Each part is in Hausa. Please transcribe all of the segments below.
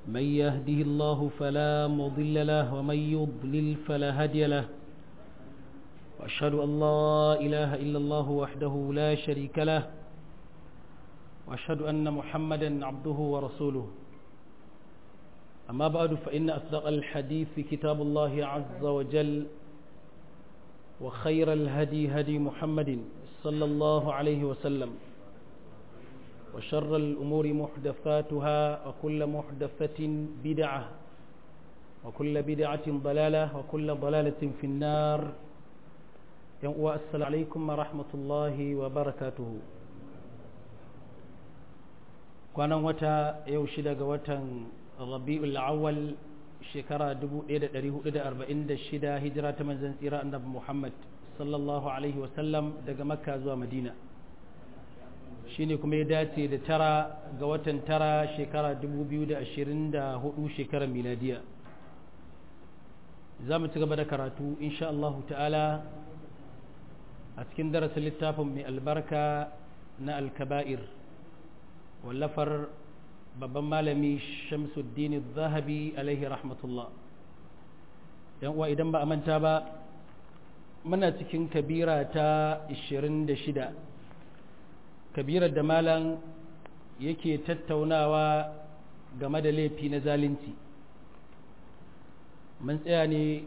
من يهده الله فلا مضل له ومن يضلل فلا هادي له وأشهد أن لا إله إلا الله وحده لا شريك له وأشهد أن محمدا عبده ورسوله أما بعد فإن أصدق الحديث كتاب الله عز وجل وخير الهدي هدي محمد صلى الله عليه وسلم وشر الأمور محدثاتها وكل محدثة بدعة وكل بدعة ضلالة وكل ضلالة في النار السلام عليكم ورحمة الله وبركاته kwanan wata yau shida ga watan rabi'ul awwal shekara 1446 hijira ta manzon tsira annabi Muhammad sallallahu alaihi wasallam daga makka zuwa madina shine kuma ya dace da tara ga watan tara shekara 2024 shekarar miladiya za mu ci gaba da karatu insha Allah ta'ala a cikin darasin littafin mai albarka na alkaba'ir wallafar babban malami shamsuddin zahabi alaihi rahmatullah yan uwa idan ba a manta ba muna cikin kabira ta 26 kabirar da malam yake tattaunawa game da laifi na zalunci mun tsaya ne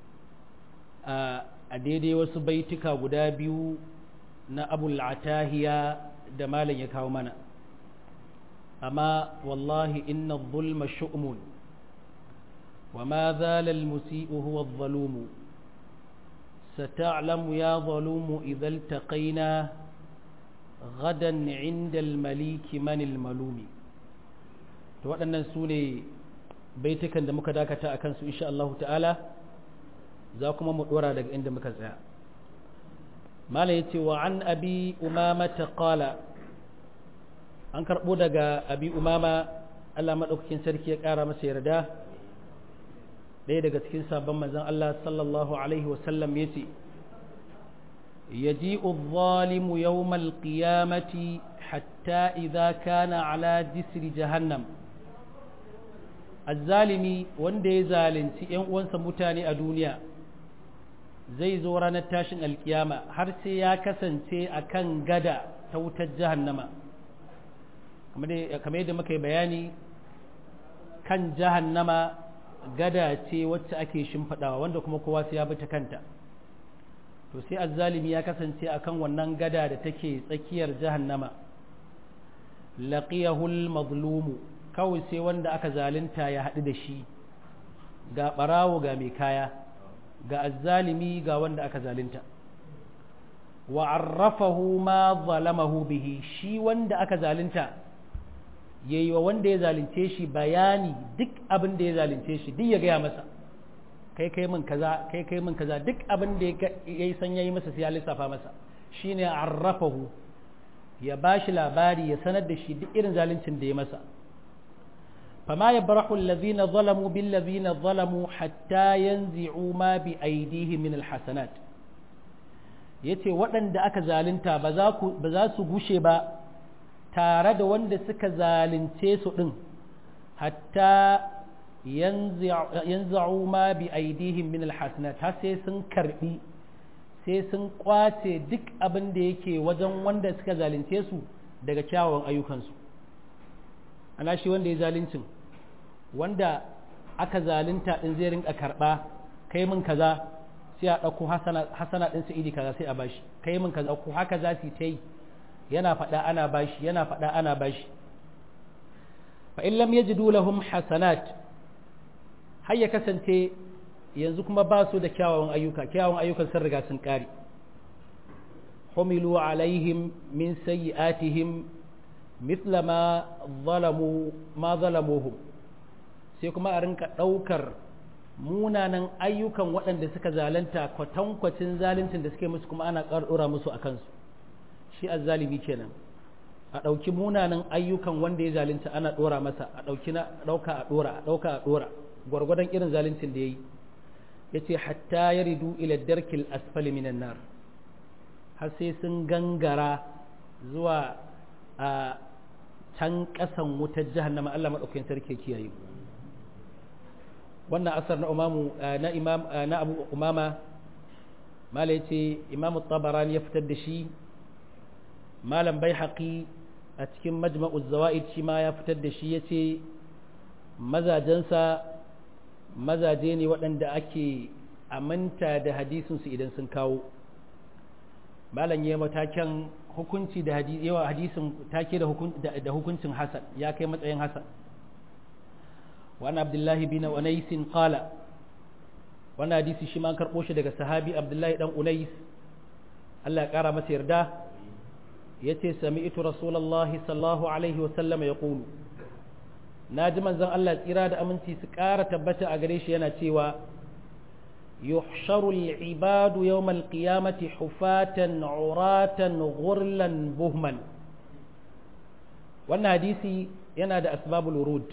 a daidai wasu baituka guda biyu na abul atahiya da malam ya kawo mana amma wallahi inna zulma shu'mun wa ma zala al-musi'u huwa adh-dhalumu ستعلم يا ظلوم إذا التقينا غدا عند المليك من الملوم to waɗannan su ne baitukan da muka dakata a kansu insha Allah ta'ala za kuma mu ɗora daga inda muka tsaya mala ya ce wa an abi umama ta ƙala an karɓo daga abi umama Allah maɗaukakin sarki ya ƙara masa yarda ɗaya daga cikin sabon manzan Allah sallallahu Alaihi wasallam ya ce يجيء الظالم يوم القيامة حتى إذا كان على جسر جهنم الظالمي وندي زالنتي ‘yan uwansa mutane a duniya zai zo ranar tashin alkiyama har sai ya kasance a kan gada ta wutar jahannama kamar yadda muka yi bayani kan jahannama gada ce wacce ake shimfiɗawa wanda kuma kowa sai ya bi ta kanta to sai azzalimi ya kasance akan wannan gada da take tsakiyar jahannama laqiyahul mazlumu kawai sai wanda aka zalunta ya haɗu da shi ga ɓarawo ga mai kaya ga azzalimi ga wanda aka zalunta wa arrafahu ma zalamahu bihi shi wanda aka zalunta yayi wa wanda ya zalunce shi bayani duk abin da ya zalunce shi duk ya gaya masa kai kai min kaza kai kai min kaza duk abin da ya yi san yayi masa sai ya lissafa masa shine arrafahu ya bashi labari ya sanar da shi duk irin zaluncin da ya masa fama yabrahu alladhina zalamu bil ladhina zalamu hatta yanzi'u ma bi aydihim min alhasanat yace waɗanda aka zalunta ba za ku ba za su gushe ba tare da wanda suka zalunce su din hatta yanza'u ma bi aidihim min alhasanat har sai sun karbi sai sun kwace duk abin da yake wajen wanda suka zalunce su daga kyawawan ayyukansu ana shi wanda ya zaluncin wanda aka zalunta din zai rinka karba kai min kaza sai a ɗauko hasana ɗin su iri kaza sai a bashi kai min kaza ko haka za su ta yi yana faɗa ana bashi yana faɗa ana bashi fa in lam yajidu lahum hasanat har ya kasance yanzu kuma ba su da kyawawan ayyuka kyawawan ayyukan sun riga sun ƙare humilu alaihim min sayyi'atihim mithla ma zalamu ma zalamuhum sai kuma a rinka ɗaukar munanan ayyukan waɗanda suka zalunta kwatankwacin zaluncin da suke musu kuma ana ƙarɗora musu a kansu shi azzalimi kenan a ɗauki munanan ayyukan wanda ya zalunta ana ɗora masa a ɗauki na ɗauka a ɗora a ɗauka a ɗora gwargwadon irin zaluncin da ya yi ya ce hatta ya ridu ila darkil asfali minan nar har sai sun gangara zuwa a can ƙasan wutar jahannama Allah maɗaukakin sarki kiyaye wannan asar na umamu na imam na abu umama mala yace imamu tabarani ya fitar da shi malam bai haƙi a cikin majma'uz zawa'id shi ma ya fitar da shi yace mazajensa mazaje ne waɗanda ake aminta da hadisinsu idan sun kawo malam ya matakan hukunci da yawa hadisin take da hukuncin hasan ya kai matsayin hasan wani abdullahi bin unaisin qala wani hadisi shi ma karɓo shi daga sahabi abdullahi dan unais Allah ya ƙara masa yarda ya ce sami'tu rasulallahi sallallahu alaihi wasallam ya ƙulu na ji manzon Allah tsira da aminci su ƙara tabbata a gare shi yana cewa يحشر العباد يوم القيامة حفاة عراة غرلا بهما wannan hadisi yana da asbabul wurud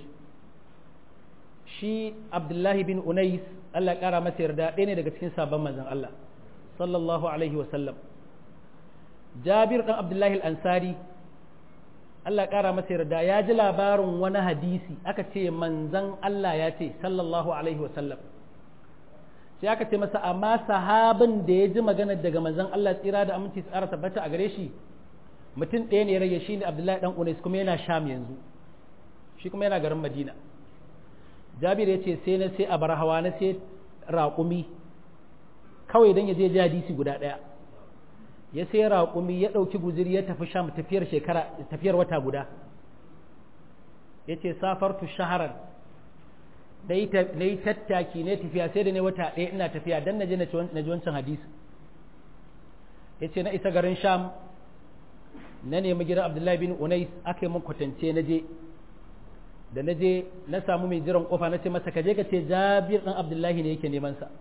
shi abdullahi bin unais Allah ya kara masa yarda ɗaya ne daga cikin sabon manzon Allah sallallahu alaihi wasallam jabir dan abdullahi al-ansari Allah ya kara masa yarda ya ji labarin wani hadisi aka ce manzon Allah ya ce sallallahu alaihi wasallam sai aka ce masa amma sahabin da ya ji magana daga manzon Allah tsira da aminci tsara tabbata a gare shi mutum ɗaya ne rage shi ne Abdullahi dan Unais kuma yana Sham yanzu shi kuma yana garin Madina Jabir ya ce sai na sai a bar hawa na sai raƙumi kawai dan ya je ji hadisi guda ɗaya ya sai raƙumi ya ɗauki guziri ya tafi Sham tafiyar shekara tafiyar wata guda ya ce safartu shaharan na yi tattaki ne tafiya sai da ne wata ɗaya ina tafiya don na je na ji wancan hadisi ya ce na isa garin sham na nemi gidan abdullahi bin unais aka yi mun kwatance na je da na je na samu mai jiran kofa na ce masa kaje ka ce jabir ɗan abdullahi ne yake neman sa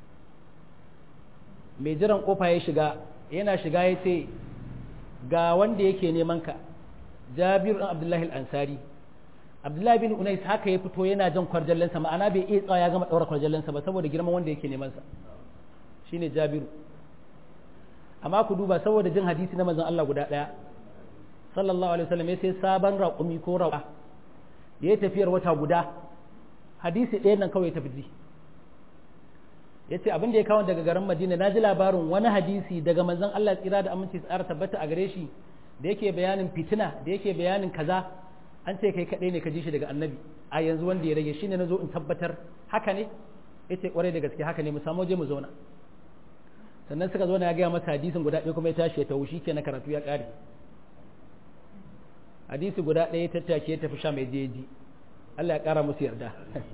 mai jiran kofa ya shiga yana shiga ya ce ga wanda yake neman ka jabir ɗan abdullahi al-ansari abdullahi bin unais haka ya fito yana jan kwarjallensa ma'ana bai iya tsawa ya gama ɗaura kwarjallensa ba saboda girman wanda yake neman sa shine jabiru amma ku duba saboda jin hadisi na manzon Allah guda ɗaya sallallahu alaihi wasallam ya sai sabon raƙumi ko rawa ya tafiyar wata guda hadisi ɗaya nan kawai tafi ji ya ce abin da ya kawo daga garin madina na ji labarin wani hadisi daga manzon Allah tsira da aminci tsara tabbata a gare shi da yake bayanin fitina da yake bayanin kaza an ce kai kaɗai ne ka ji shi daga annabi a yanzu wanda ya rage shine na zo in tabbatar haka ne ya ce kwarai da gaske haka ne mu samu je mu zauna sannan suka zauna ya gaya masa hadisin guda ɗaya kuma ya tashi ya tawo shi ke na karatu ya ƙare hadisi guda ɗaya ya tattake ya tafi sha mai jeji Allah ya ƙara musu yarda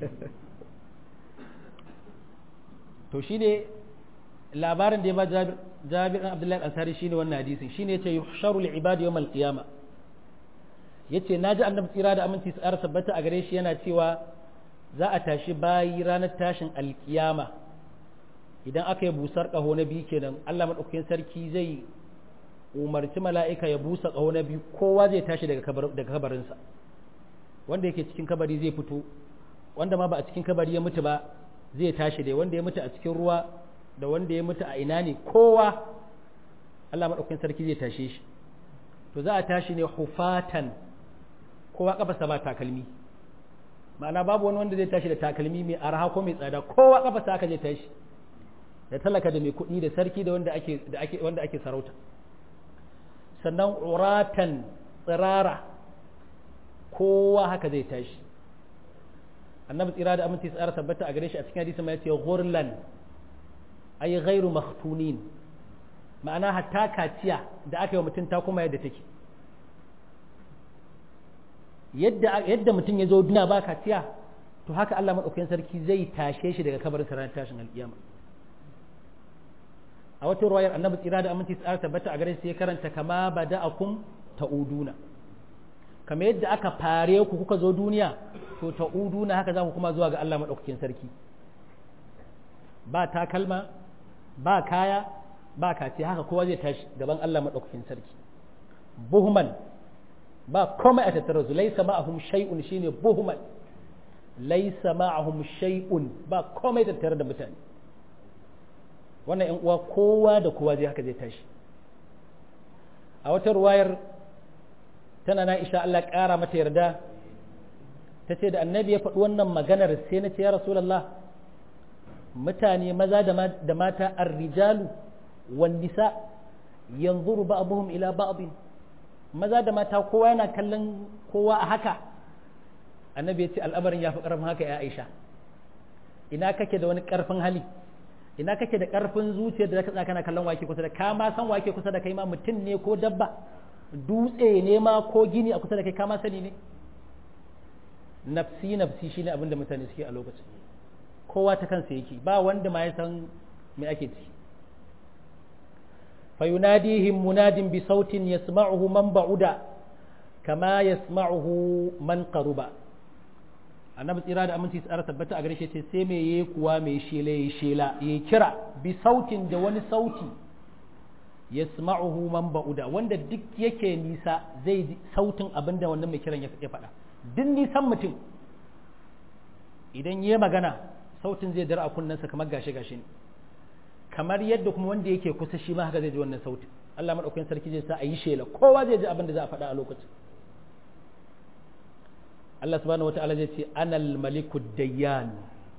to shine labarin da ya ba Jabir ɗan Abdullahi Ansari shine wannan hadisin shine yace yuhsharu al-ibad yawm al-qiyama yace naji annabi tsira da aminci tsara tabbata a gare shi yana cewa za a tashi bayi ranar tashin alkiyama idan aka yi busar ƙaho na biyu kenan Allah maɗaukakin sarki zai umarci mala'ika ya busa ƙaho na biyu kowa zai tashi daga kabarinsa wanda yake cikin kabari zai fito wanda ma ba a cikin kabari ya mutu ba zai tashi dai wanda ya mutu a cikin ruwa da wanda ya mutu a ina ne kowa Allah maɗaukakin sarki zai tashe shi to za a tashi ne hufatan kowa ƙafasa ba takalmi ma'ana babu wani wanda zai tashi da takalmi mai arha ko mai tsada kowa ƙafasa aka zai tashi da talaka da mai kuɗi da sarki da wanda ake da ake wanda ake sarauta sannan uratan tsirara kowa haka zai tashi annabi tsira da aminci tsara tabbata a gare shi a cikin hadisi mai ce ghurlan ay ghairu makhtunin ma'ana hatta kaciya da aka yi wa mutum ta kuma yadda take yadda yadda mutum ya zo duniya ba kaciya to haka Allah madaukakin sarki zai tashe shi daga kabarin ranar tashin alkiyama a wata ruwayar annabi tsira da aminci tsara tabbata a gare sai ya karanta kama bada'akum ta'uduna kama yadda aka fare ku kuka zo duniya to ta'uduna haka za ku kuma zuwa ga Allah madaukakin sarki ba takalma ba kaya ba kace haka kowa zai tashi gaban Allah madaukakin sarki buhman ba komai a tattara su laisa ma'ahum shay'un shine buhman laisa ma'ahum shay'un ba komai tattare da mutane wannan ‘yan uwa kowa da kowa zai haka zai tashi a wata ruwayar tana na isha Allah ƙara mata yarda ta ce da annabi ya faɗi wannan maganar sai na ce ya rasulallah mutane maza da mata arrijalu wan nisa yanzuru ba'dhum ila ba'd maza da mata kowa yana kallon kowa a haka annabi ya ce al'amarin ya fi ƙarfin haka ya aisha ina kake da wani ƙarfin hali ina kake da ƙarfin zuciyar da zaka kana kallon wake kusa da ka ma san wake kusa da kai ma mutum ne ko dabba dutse ne ma ko gini a kusa da kai ka ma sani ne nafsi nafsi shine abin da mutane suke a lokacin kowa ta kansa yake ba wanda ma ya san me ake ciki فيناديهم مناد بصوت يسمعه من بعد كما يسمعه من قرب annabi tsira da aminci tsara tabbata a gare shi ce sai me yayi kuwa mai shela yayi shela yayi kira bi sautin da wani sauti yasma'uhu man ba'uda wanda duk yake nisa zai ji sautin abinda wannan mai kiran ya faɗa duk nisan mutum idan yayi magana sautin zai dara a kunnensa kamar gashe gashe ne kamar yadda kuma wanda yake kusa shi ma haka zai ji wannan sautin Allah madaukakin sarki zai sa a yi shela kowa zai ji abin da za a faɗa a lokacin Allah subhanahu wata'ala zai ce anal maliku dayyan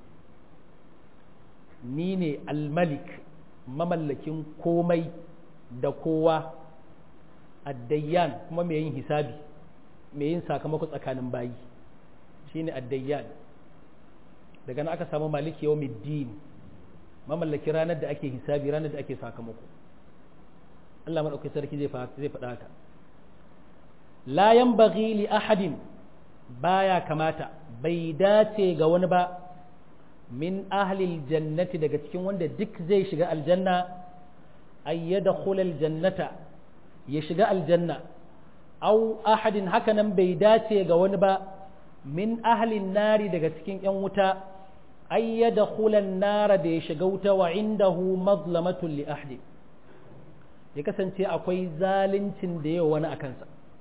ni ne almalik mamallakin komai da kowa addayyan kuma mai yin hisabi mai yin sakamako tsakanin bayi shine addayyan daga nan aka samu maliki yawmiddin mamallaki ranar da ake hisabi ranar da ake sakamako Allah maɗauki sarki zai faɗa haka la yanbaghi li ahadin baya kamata bai dace ga wani ba min ahlil jannati daga cikin wanda duk zai shiga aljanna ay yadkhul aljannata ya shiga aljanna aw ahadin hakanan bai dace ga wani ba min ahlin nari daga cikin yan wuta ay yadkhulan nara da ya shiga wuta wa indahu mazlamatun li ahdi ya kasance akwai zalincin da yawa wani akansa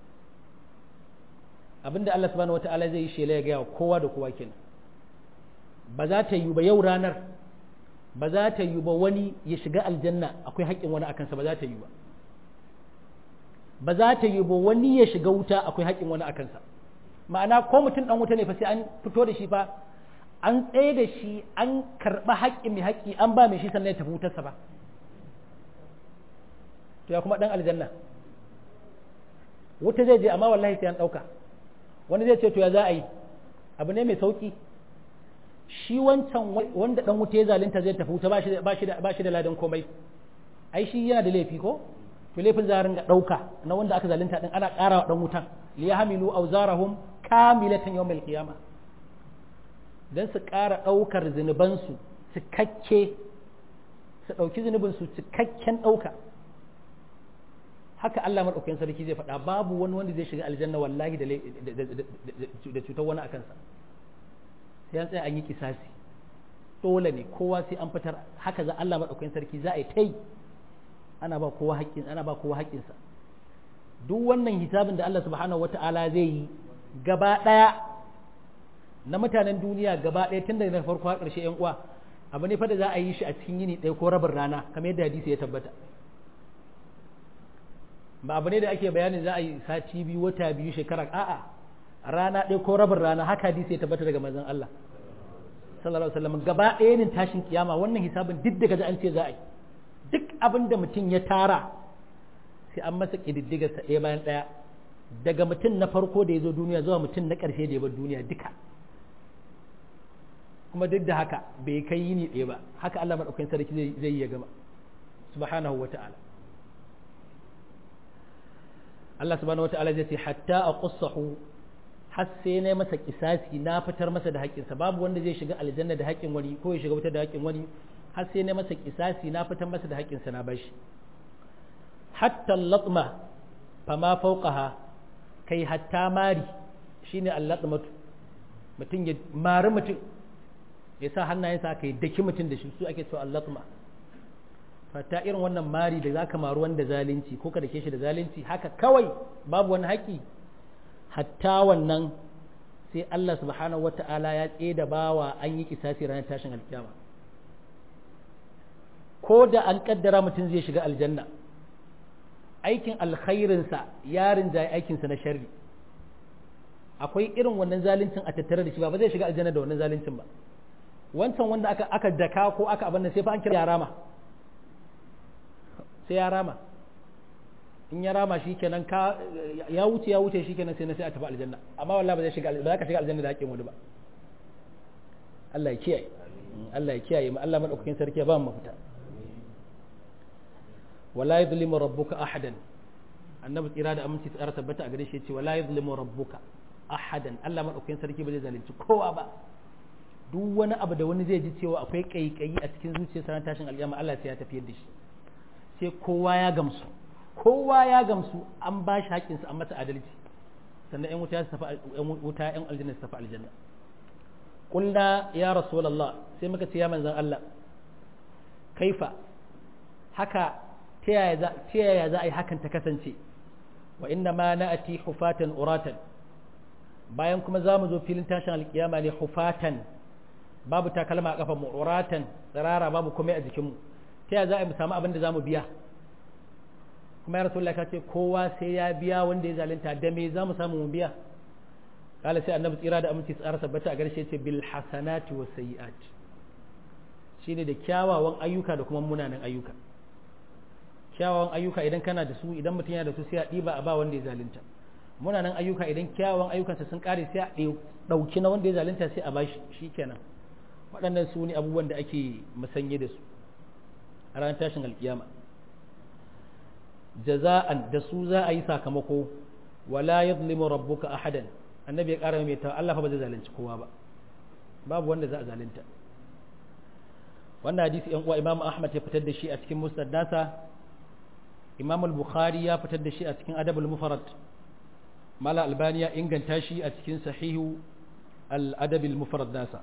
abinda Allah subhanahu wata'ala zai yi shela ya gaya kowa da kowa kenan ba za ta yi ba yau ranar ba za ta yi ba wani ya shiga aljanna akwai haƙƙin wani akansa ba za ta yi ba ba za ta yi ba wani ya shiga wuta akwai haƙƙin wani akansa ma'ana ko mutum dan wuta ne fa sai an fito da shi fa an tsaye da shi an karɓa haƙƙin mai haƙƙi an ba mai shi sannan ya tafi wutarsa ba to ya kuma ɗan aljanna wuta zai je amma wallahi sai an ɗauka wani zai ce to ya za a yi abu ne mai sauƙi shi wancan wanda ɗan wuta ya zalunta zai tafi wuta ba shi da ladan komai ai shi yana da laifi ko to laifin za a ringa ɗauka na wanda aka zalunta ɗin ana ƙara wa ɗan wutan liyahmilu awzarahum kamilatan yawmal qiyamah don su ƙara ɗaukar zunubansu cikakke su ɗauki zunubinsu cikakken ɗauka haka Allah maɗaukakin sarki zai faɗa babu wani wanda zai shiga aljanna wallahi da cutar wani a kansa sai an tsaya an yi kisasi dole ne kowa sai an fitar haka za Allah maɗaukakin sarki za a yi ta yi ana ba kowa haƙƙin ana ba kowa haƙƙinsa duk wannan hisabin da Allah subhanahu wata'ala zai yi gaba ɗaya na mutanen duniya gaba ɗaya tun daga farko har ƙarshe 'yan uwa abu ne fa da za a yi shi a cikin yini ɗaya ko rabin rana kamar yadda hadisi ya tabbata ba abu ne da ake bayanin za a yi sati biyu wata biyu shekara a'a rana ɗaya ko rabin rana haka hadisi ya tabbata daga manzon Allah sallallahu alaihi wasallam gaba ɗaya ne tashin kiyama wannan hisabin duk daga an ce za a yi duk abin da mutum ya tara sai an masa ƙididdigarsa ɗaya bayan ɗaya daga mutum na farko da ya zo duniya zuwa mutum na ƙarshe da ya bar duniya duka kuma duk da haka bai kai yini ɗaya ba haka Allah maɗaukakin sarki zai yi ya gama subhanahu wa ta'ala Allah subhanahu wa ta'ala zai ce hatta a qussahu har sai na masa kisasi na fitar masa da haƙƙinsa babu wanda zai shiga aljanna da haƙƙin wani ko ya shiga wuta da haƙƙin wani har sai na masa kisasi na fitar masa da haƙƙinsa na bashi hatta latma fama fauqaha kai hatta mari shine allatmatu mutum ya mari mutum ya sa hannayensa aka yi daki mutum da shi su ake cewa allatma fata irin wannan mari da zaka maru wanda zalunci ko ka dake shi da zalunci haka kawai babu wani haƙi hatta wannan sai Allah subhanahu wata'ala ya tsaye da bawa an yi kisasi ranar tashin alkiyama ko da an kaddara mutum zai shiga aljanna aikin alkhairinsa ya rinjaye aikinsa na sharri akwai irin wannan zaluncin a tattare da shi ba ba zai shiga aljanna da wannan zaluncin ba wancan wanda aka aka daka ko aka abin sai fa an kira ya rama sai ya rama in ya rama shi kenan ka ya wuce ya wuce shi kenan sai na sai a tafi aljanna amma wallahi ba zai shiga ba za ka shiga aljanna da haƙƙin wani ba Allah ya kiyaye Allah ya kiyaye mu Allah madaukakin sarki ya ba mu mafita wala yuzlimu rabbuka ahadan annabi tsira da aminci tsara tabbata a gare shi yace wala yuzlimu rabbuka ahadan Allah madaukakin sarki ba zai zalunci kowa ba duk wani abu da wani zai ji cewa akwai kaikayi a cikin zuciyarsa ran tashin alƙiyama Allah sai ya tafiyar da shi sai kowa ya gamsu kowa ya gamsu an ba shi haƙƙinsa an masa adalci sannan ƴan wuta su tafi wuta ƴan aljanna su tafi aljanna qulna ya rasulullah sai muka ce ya manzon Allah kaifa haka ta yaya za a yi hakan ta kasance wa inna ma na'ati hufatan uratan bayan kuma za mu zo filin tashin alkiyama ne hufatan babu takalma a kafan mu uratan tsirara babu komai a jikinmu ta yaya za a yi mu samu abin da za mu biya kuma ya rasulullah ka ce kowa sai ya biya wanda ya zalunta da me za mu samu mu biya kala sai annabi tsira da aminci tsara sabbata a garshe ce bil hasanati was sayiat shine da kyawawan ayyuka da kuma munanan ayyuka kyawawan ayyuka idan kana da su idan mutum yana da su sai a ɗiba a ba wanda ya zalunta munanan ayyuka idan kyawawan ayyukansa sun kare sai a ɗauki na wanda ya zalunta sai a bashi shikenan waɗannan su ne abubuwan da ake musanye da su a ranar tashin alkiyama jaza'an da su za a yi sakamako wala yadhlimu rabbuka ahadan annabi ya ƙara mai ta Allah fa ba zai zalunci kowa ba babu wanda za a zalunta wannan hadisi yan uwa Imam Ahmad ya fitar da shi a cikin Musnad nasa Imam al-Bukhari ya fitar da shi a cikin Adab al-Mufrad Mala Albani ya inganta shi a cikin Sahihu al-Adab al-Mufrad nasa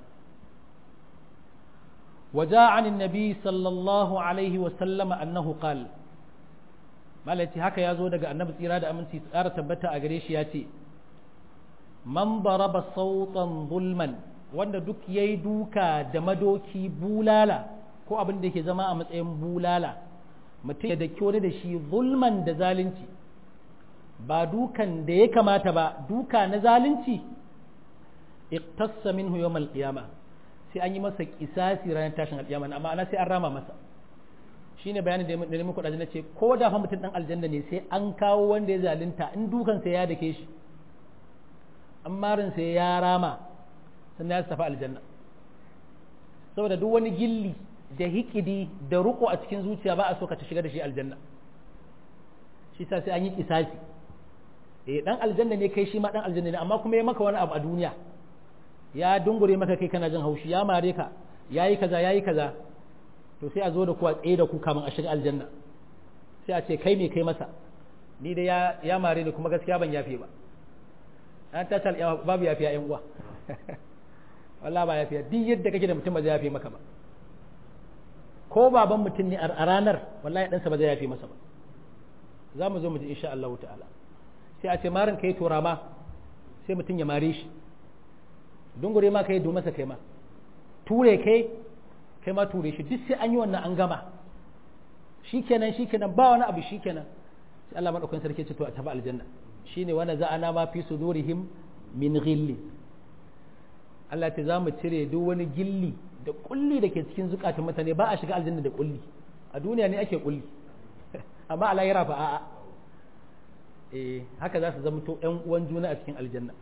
وجاء عن النبي صلى الله عليه وسلم أنه قال malaci haka ya zo daga annabi tsira da aminci tsara tabbata a gare shi ya ce man daraba sautan zulman wanda duk ya yi duka da madoki bulala ko abin da ke zama a matsayin bulala mutum ya daki wani da shi zulman da zalunci ba dukan da ya kamata ba duka na zalunci iqtassa minhu yawmal qiyama sai an yi masa kisasi ranar tashin alƙiyama amma ana sai an rama masa shine bayanin da ne muku da ce ko da fa mutum dan aljanna ne sai an kawo wanda ya zalunta in dukan sai ya dake shi amma sai ya rama sannan ya tafi aljanna saboda duk wani gilli da hikidi da ruko a cikin zuciya ba a so ka ta shiga da shi aljanna shi sa sai an yi kisasi eh dan aljanna ne kai shi ma dan aljanna ne amma kuma ya maka wani abu a duniya ya dungure maka kai kana jin haushi ya mare ka yayi kaza yayi kaza to sai a zo da ku a tsaye da ku kamin a shiga aljanna sai a ce kai me kai masa ni dai ya ya mare ni kuma gaskiya ban yafe ba an ta tal babu yafiya yan uwa wallahi ba yafiya duk yadda kake da mutum ba zai yafe maka ba ko baban mutum ne a ranar wallahi ɗansa ba zai yafe masa ba za mu zo mu ji insha Allah ta'ala sai a ce marin kai tura ma sai mutum ya mare shi dungure ma kai masa kai ma ture kai kai ma ture shi duk sai an yi wannan an gama shikenan shikenan ba wani abu shikenan sai Allah madaukakin sarki ce to a tafi aljanna shine wanda za'ana ma fi sudurihim min ghilli Allah ta za mu cire duk wani gilli da kulli da ke cikin zukatan mutane ba a shiga aljanna da kulli a duniya ne ake kulli amma a lahira fa a'a eh haka za su zama to ƴan uwan juna a cikin aljanna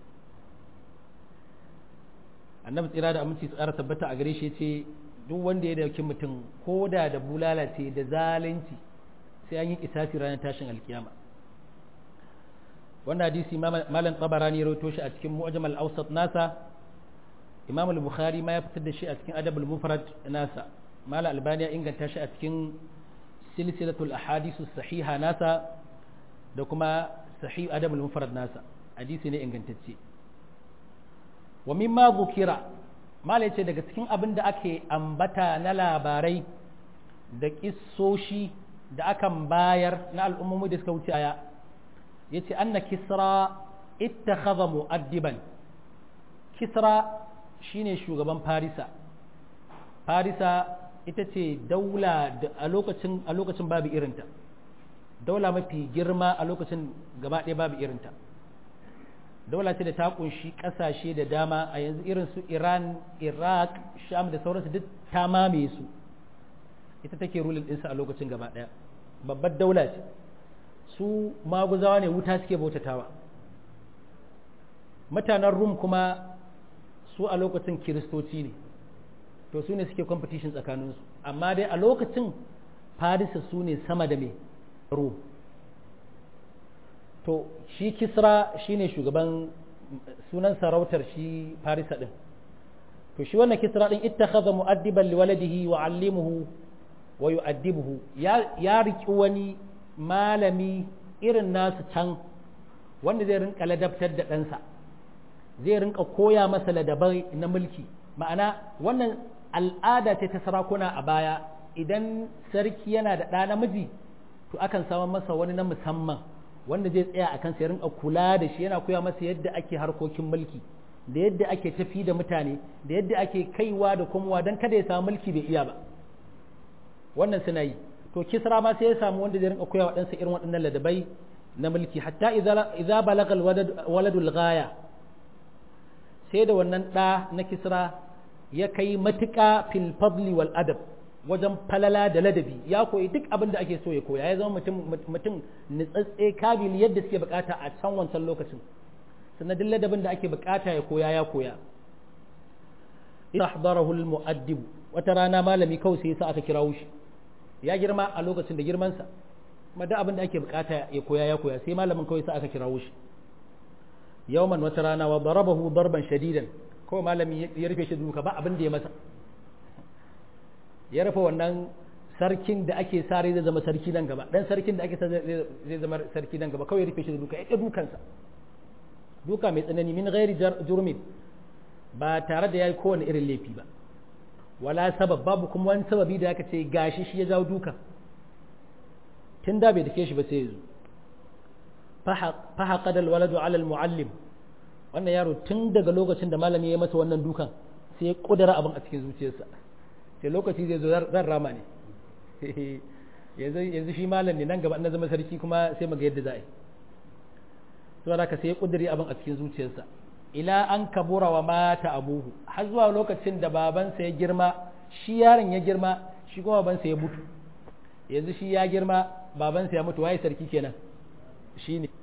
annabi tsira da aminci tsara tabbata a gare shi ce duk wanda ya dauki mutum ko da da bulala ce da zalunci sai an yi kisasi ranar tashin alkiyama wannan hadisi malam tabarani ya rawaito shi a cikin mu'jam al-awsat nasa imam al-bukhari ma ya fitar da shi a cikin adab al-mufrad nasa malam albani ya inganta shi a cikin silsilatul ahadith sahiha nasa da kuma sahih adab al-mufrad nasa hadisi ne ingantacce wa mimma dhukira malam yace daga cikin abin da ake ambata na labarai da kissoshi da akan bayar na al'ummomi da suka wuce aya yace anna kisra ittakhadha mu'addiban kisra shine shugaban farisa farisa ita ce daula da a lokacin a lokacin babu irinta daula mafi girma a lokacin gaba ɗaya babu irinta daula ce da ta kunshi kasashe da dama a yanzu irin su iran iraq sham da sauransu duk ta mamaye su ita take rulin ɗinsa a lokacin gaba ɗaya babbar daula ce su maguzawa ne wuta suke bautatawa mutanen rum kuma su a lokacin kiristoci ne to su ne suke competition tsakaninsu amma dai a lokacin farisa su ne sama da mai rum to shi kisra shine shugaban sunan sarautar shi farisa din to shi wannan kisra din ittakhadha mu'addiban liwaladihi wa 'allimuhu wa yu'addibuhu ya ya riki wani malami irin nasu can wanda zai rinka ladabtar da ɗansa zai rinka koya masa ladabai na mulki ma'ana wannan al'ada ce ta sarakuna a baya idan sarki yana da ɗa namiji to akan samu masa wani na musamman wanda zai tsaya a kansa ya rinka kula da shi yana koya masa yadda ake harkokin mulki da yadda ake tafi da mutane da yadda ake kaiwa da komowa don kada ya samu mulki bai iya ba wannan suna yi to kisra ma sai ya samu wanda zai rinka koya wa ɗansa irin waɗannan ladabai na mulki hatta idza balagal waladul ghaya sai da wannan ɗa na kisra ya kai matuƙa fil fadli wal adab wajen falala da ladabi ya koyi duk abin da ake so ya koya ya zama mutum mutum nitsatse kabili yadda suke bukata a can wancan lokacin sannan duk ladabin da ake bukata ya koya ya koya ihdarahu al mu'addib wata rana malami kawai sai yasa aka kirawo shi ya girma a lokacin da girmansa kuma duk abin da ake bukata ya koya ya koya sai malamin kawai sa aka kirawo shi yawman wata rana wa darabahu darban shadidan kawai malami ya rufe shi duka ba abin da ya masa ya rufe wannan sarkin da ake sare zai zama sarki nan gaba dan sarkin da ake sa zai zama sarki nan gaba kawai ya rufe shi da duka ya dukansa duka mai tsanani min ghairi jurmin ba tare da yayi kowane irin laifi ba wala sabab babu kuma wani sababi da aka ce gashi shi ya jawo duka tun da bai dake shi ba sai ya zo fahaqada alwaladu ala almuallim wannan yaro tun daga lokacin da malami ya masa wannan dukan sai ya kudura abin a cikin zuciyarsa sai lokaci zai zo zan rama ne yanzu yanzu shi malam ne nan gaba na zama sarki kuma sai mu ga yadda za a yi saboda haka sai ya kudure abin a cikin zuciyarsa ila an kabura wa mata abuhu har zuwa lokacin da babansa ya girma shi yaron ya girma shi kuma babansa ya mutu yanzu shi ya girma babansa ya mutu waye sarki kenan shi ne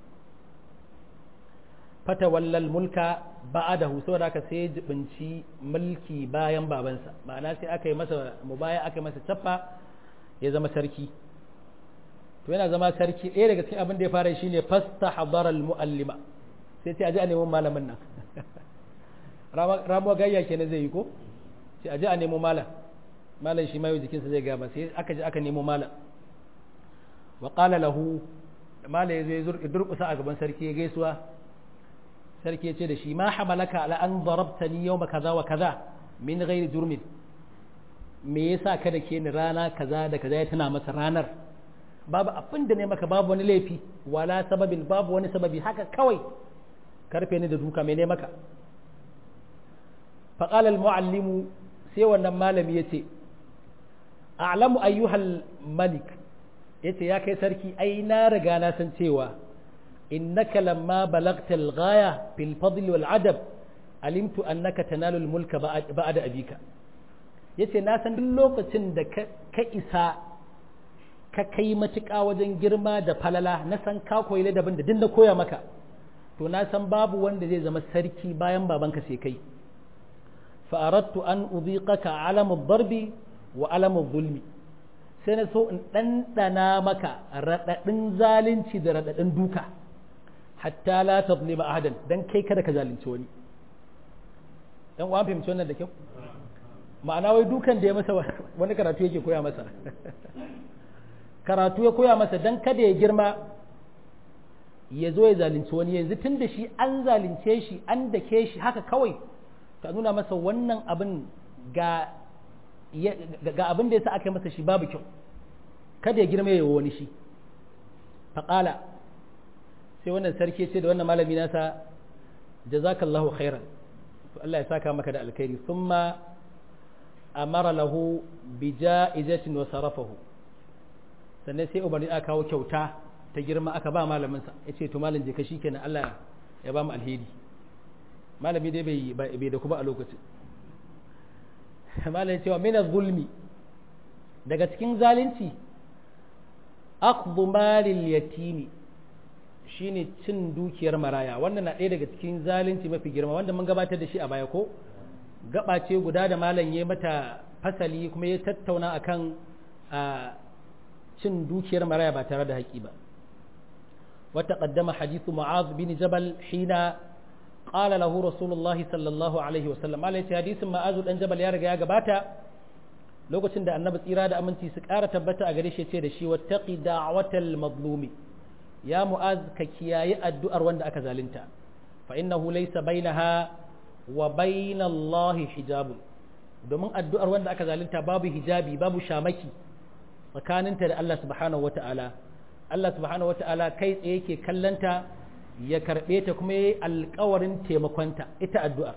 fata wallal mulka ba'adahu saboda haka sai jibinci mulki bayan babansa ma'ana sai aka yi masa mubaya aka yi masa cappa ya zama sarki to yana zama sarki ɗaya daga cikin abin da ya fara shine fasta hadaral muallima sai ce aje a nemo malamin nan ramuwa gayya kenan zai yi ko sai aje a nemo malam malam shi mayo jikinsa zai gaba sai aka je aka nemo malam wa qala lahu malam ya zo ya durkusa a gaban sarki ya gaisuwa sarki ya ce da shi ma hamalaka ala an darabtani yawma kaza wa kaza min ghairi jurmin me yasa ka da ke ni rana kaza da kaza ya tana masa ranar babu abin da ne maka babu wani laifi wala sababin babu wani sababi haka kawai karfe ni da duka mai ne maka faƙal al-mu'allimu sai wannan malami ya ce a'lamu ayyuhal malik ya ce ya kai sarki ai na riga na san cewa innaka lamma balagta al-ghaya fil fadl wal adab alimtu annaka tanalu al-mulka ba'da abika yace na san duk lokacin da ka isa ka kai matuƙa wajen girma da falala na san ka koyi ladabin da din na koya maka to na san babu wanda zai zama sarki bayan babanka sai kai fa'arattu an uziqaka alamu darbi wa alamu zulmi sai na so in ɗanɗana maka raɗaɗin zalunci da raɗaɗin duka hatta la tazlima ahadan dan kai kada ka zalunci wani dan uwan fahimci wannan da kyau ma'ana wai dukan da ya masa wani karatu yake koya masa karatu ya koya masa dan kada ya girma ya zo ya zalunci wani yanzu tun da shi an zalunce shi an dake shi haka kawai ka nuna masa wannan abin ga ga abin da yasa aka yi masa shi babu kyau kada ya girma ya wani shi faƙala sai wannan sarki ce da wannan malami nasa jazakallahu khairan to Allah ya saka maka da alkhairi thumma amara lahu bi ja'izatin wa sarafahu sannan sai umarni aka kawo kyauta ta girma aka ba malaminsa ya ce to malam je ka shi kenan Allah ya ba mu alheri malami dai bai bai da kuma a lokacin malami cewa min zulmi daga cikin zalunci akhdhu malil yatimi shine cin dukiyar maraya wannan na ɗaya daga cikin zalunci mafi girma wanda mun gabatar da shi a baya ko gaba ce guda da malam ya mata fasali kuma ya tattauna akan cin dukiyar maraya ba tare da haƙi ba wata ƙaddama hadithu mu'az bin jabal hina qala lahu rasulullahi sallallahu alaihi wasallam malai ce hadisin ma'azu dan jabal ya riga ya gabata lokacin da annabi tsira da aminci su ƙara tabbata a gare shi ce da shi wattaqi da'watal mazlumi ya mu'az ka kiyaye addu'ar wanda aka zalunta fa innahu laysa bainaha wa bainallahi hijabun domin addu'ar wanda aka zalunta babu hijabi babu shamaki tsakaninta da Allah subhanahu wata'ala Allah subhanahu wata'ala kai tsaye yake kallanta ya karɓe ta kuma yayi alƙawarin taimakonta ita addu'a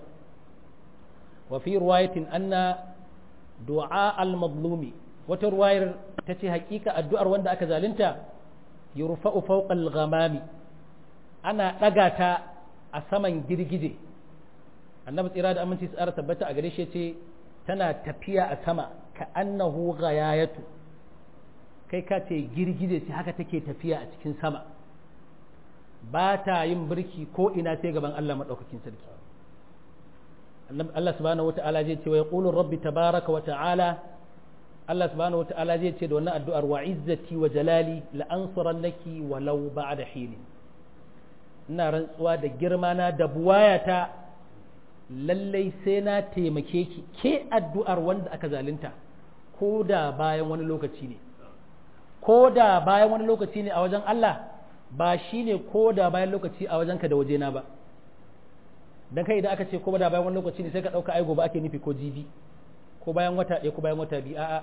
wa fi riwayatin anna du'a al-mazlumi wata ruwayar ta ce haƙiƙa addu'ar wanda aka zalunta yurfa'u fawqa al-ghamami ana ɗaga ta a saman girgije annabi tsira da aminci tsara tabbata a gare shi ce tana tafiya a sama ka annahu ghayayatu kai ka ce girgije ce haka take tafiya a cikin sama ba ta yin birki ko ina sai gaban Allah madaukakin sarki Allah subhanahu wata'ala zai ce wa yaqulu rabbi tabaraka wa ta'ala Allah subhanahu wata'ala zai ce da wannan addu'ar wa izzati wa jalali la ansurannaki walau ba'da hin ina rantsuwa da girma na da buwayata lallai sai na taimake ki ke addu'ar wanda aka zalunta ko da bayan wani lokaci ne ko da bayan wani lokaci ne a wajen Allah ba shi ne ko da bayan lokaci a wajenka da wajena ba dan kai idan aka ce ko da bayan wani lokaci ne sai ka ɗauka ai gobe ake nufi ko jibi ko bayan wata ɗaya ko bayan wata biyu a'a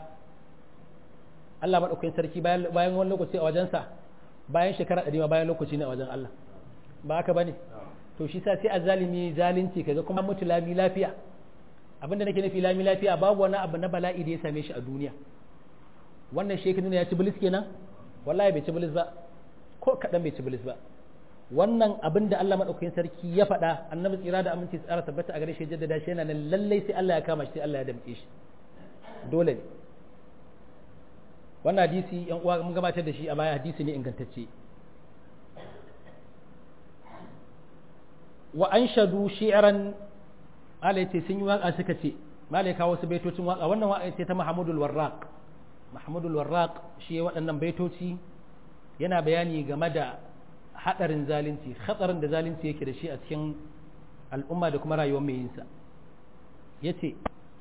Allah maɗaukakin sarki bayan wani lokaci a wajensa bayan shekara ɗari ma bayan lokaci ne a wajen Allah ba haka bane to shi sa sai a zalimi zalunci kaga kuma mutu lami lafiya abinda nake nufi lami lafiya babu wani abu na bala'i da ya same shi a duniya wannan shekaru ne ya ci bilis kenan wallahi bai ci bilis ba ko kaɗan bai ci bilis ba wannan abin da Allah maɗaukakin sarki ya faɗa annabi tsira da aminci tsara tabbata a gare shi jaddada shi yana nan lallai sai Allah ya kama shi sai Allah ya damƙe shi dole ne wannan hadisi yan uwa mun gabatar da shi a baya hadisi ne ingantacce wa anshadu shi'ran malai ce sun yi waka suka ce malai kawo wasu baitocin waka wannan waka ce ta Muhammadul Warraq Muhammadul Warraq shi waɗannan baitoci yana bayani game da hadarin zalunci hatsarin da zalunci yake da shi a cikin al'umma da kuma rayuwar mai yinsa yace